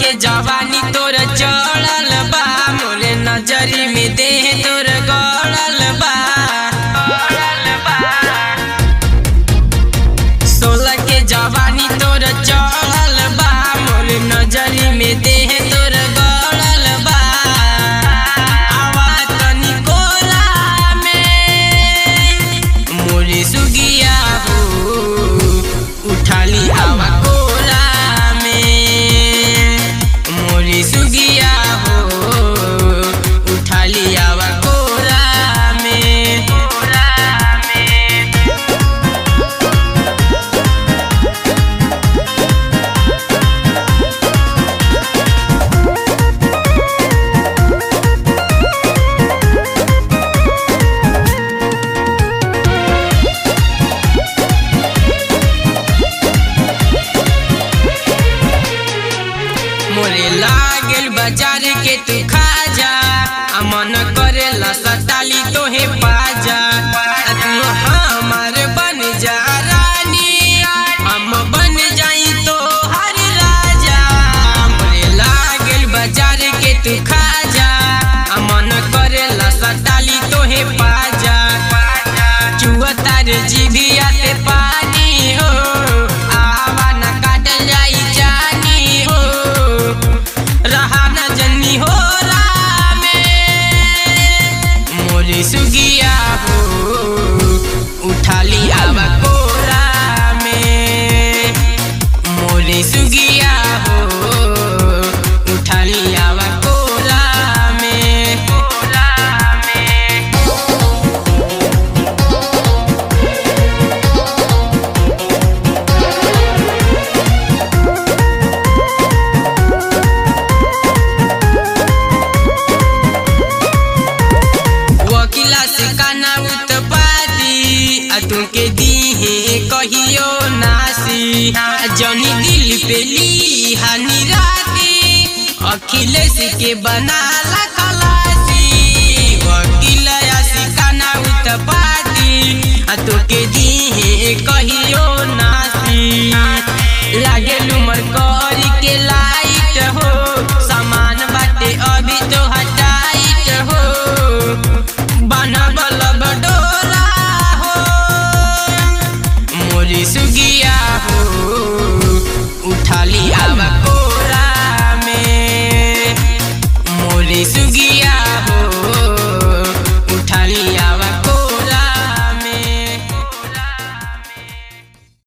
के जवानी तोर चढ़ल बा मोरे नजरी में देह तोर गड़ल बा सोलह के जवानी तोर चढ़ल बा मोरे नजरी में देह तोर गड़ल बा आवा तनी कोला में मोरे सुगिया हो उठाली आवा कोला में मोरे सुगिया हो उठाली आवा कोला में कोला में मोरे लागल बाजार के तू खा जा आ मन करेला सताली तोहे पाजा आ तू हमार बन जा रानी हम बन जाई तो हर राजा मोरे लागल बाजार के तू खा जा आ मन करेला सताली तोहे पाजा चुआ तार जीभिया ते पानी हो आवा न काटल जाई जानी हो रहा न जन्नी हो रामे मोरी सुगिया हो उठाली आवा कोरा में मोरी सुगिया हो उठाली आवा कोरा में कोरा में वकीला से काना उत्पादी आ तुमके दीहे कहियो नासी आ जनी दिल पे ली हानि राती अखिलेश के बनाला खलासी वकीला से काना उत्पादी आ तुमके दीहे कहियो नासी लागे लुमर करी के लाई